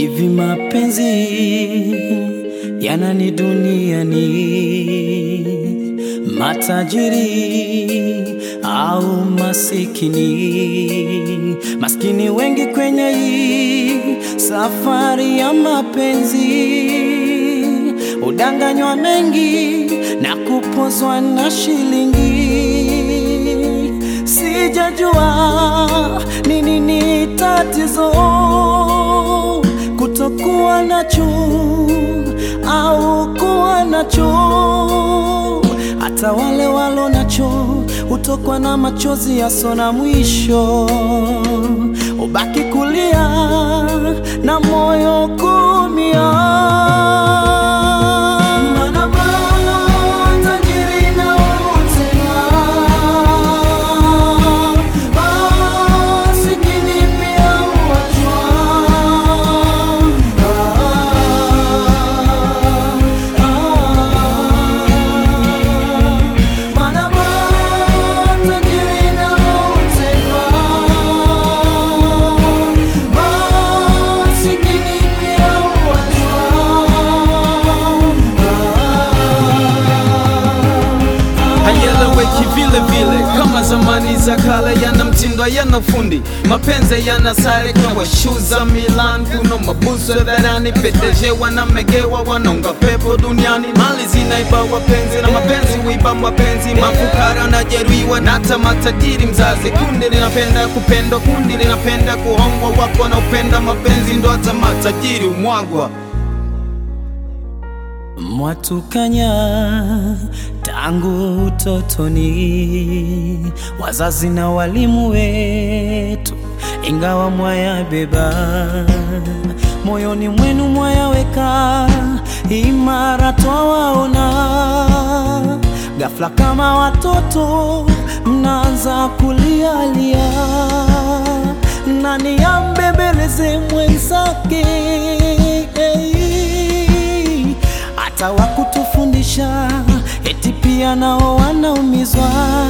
Hivi mapenzi yanani duniani, matajiri au masikini? Maskini wengi kwenye hii safari ya mapenzi, udanganywa mengi na kupozwa na shilingi. Sijajua ni nini tatizo kutokuwa nacho au kuwa nacho. Hata wale walo nacho hutokwa na machozi yaso na mwisho, ubaki kulia na moyo kumia. Mana matajiri na wote masikini pia huachwa. Mana matajiri na wote masikini pia huachwa. hayeleweki vile vile kama zamani za kale, yana mtindo yana fundi, mapenzi yana sare kwa shu za Milan, kuna mabuso dharani, pedeje wanamegewa, wanaunga pepo duniani, mali zinaiba wapenzi na mapenzi huiba mapenzi, mafukara na jeruhiwa na hata matajiri mzazi. Kundi linapenda kupendwa, kundi linapenda kuhongwa, wapo wanaopenda mapenzi, ndo hata matajiri umwagwa. Mwatukanya tangu utotoni, wazazi na walimu wetu, ingawa mwayabeba moyoni mwenu, mwayaweka imara, twawaona ghafla kama watoto mnaanza kulialia, nani ambembeleze mwenzake hata wakutufundisha eti pia nao wanaumizwa,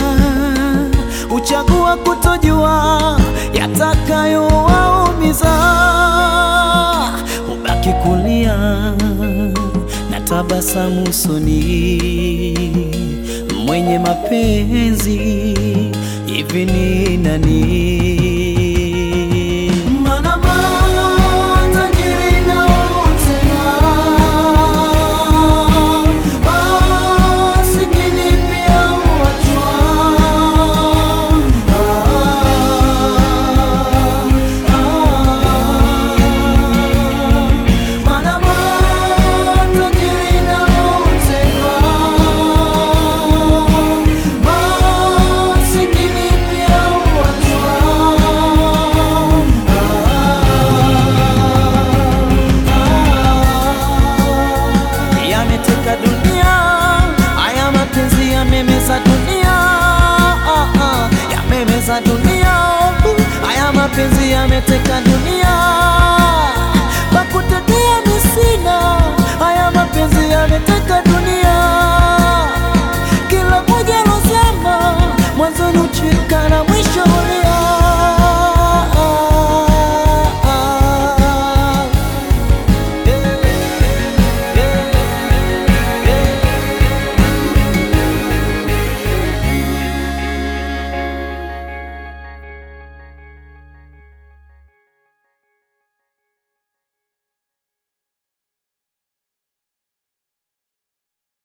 uchagua kutojua yatakayowaumiza, ubaki kulia na tabasamu usoni, mwenye mapenzi hivi ni nani? Mana matajiri na wote masikini pia huachwa. Mana matajiri na wote masikini pia huachwa. Yameteka dunia, haya mapenzi yamemeza dunia, yamemeza dunia, haya mapenzi yameteka dunia, pakutetea misina, haya mapenzi yameteka dunia, kila moja lozama mwanzoni uchika na